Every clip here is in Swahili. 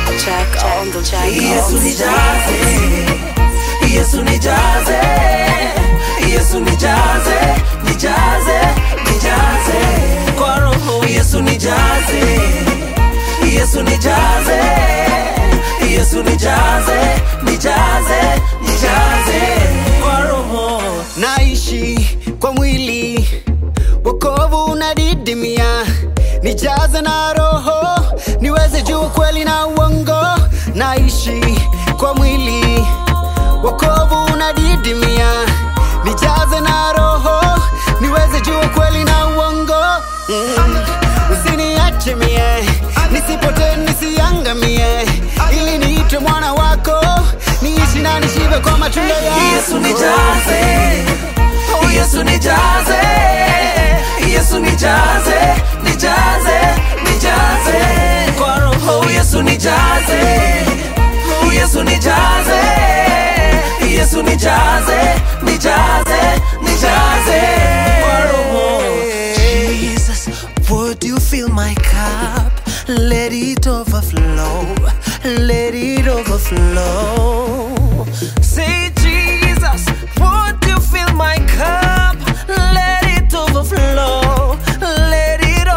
Jack on the Jack Yesu nijaze, Yesu nijaze, Yesu nijaze, nijaze, nijaze kwa roho. Yesu nijaze, Yesu nijaze, Yesu nijaze, nijaze, nijaze kwa roho. naishi kwa mwili wokovu unadidimia nijaze na roho niweze juu kweli na uongo naishi kwa mwili wokovu unadidimia nijaze na roho niweze juu kweli na uongo mm. usiniache mie nisipote nisiangamie ili niitwe mwana wako niishi na nishibe kwa matunda yako Yesu nijaze, Yesu nijaze, Yesu nijaze, nijaze, nijaze kwa roho. Yesu nijaze, Yesu nijaze, Yesu nijaze, nijaze, nijaze kwa roho. Jesus, would you fill my cup? Let it overflow, let it overflow. Say, Jesus, would you fill my cup? Let it overflow, let it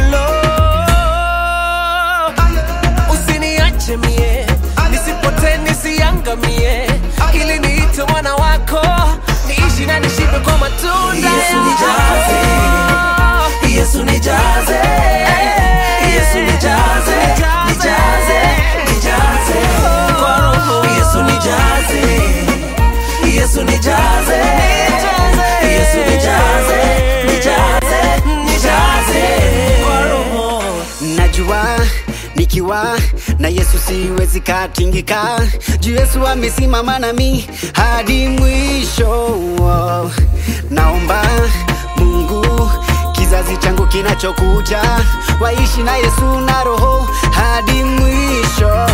overflow. Usiniache mie, nisipotee, nisiangamie, ili niite mwana wako, niishi na nishibe kwa matunda Yesu yako. Yesu nijaze, Yesu nijaze, nijaze, nijaze kwa roho. Yesu nijaze, Yesu nijaze, Yesu nijaze, nijaze, nijaze kwa roho. najua nikiwa na yesu siwezi katingika juu yesu amesimama nami hadi mwisho naomba mungu kizazi changu kinachokuja waishi na yesu na roho hadi mwisho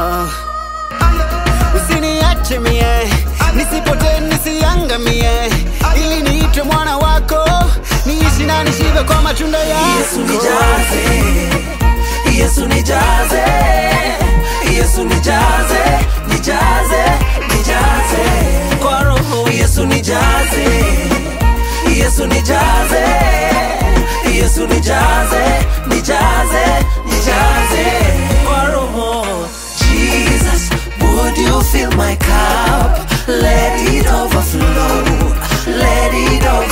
usiniache mie nisipote nisiangamie ili niitwe mwana wako niishi na nishibe kwa matunda yako Yesu nijaze, Yesu nijaze, Yesu nijaze, nijaze, nijaze kwa roho. Yesu nijaze, Yesu nijaze, Yesu nijaze, nijaze, nijaze kwa roho. Jesus, would you fill my cup? Let it overflow, let it overflow.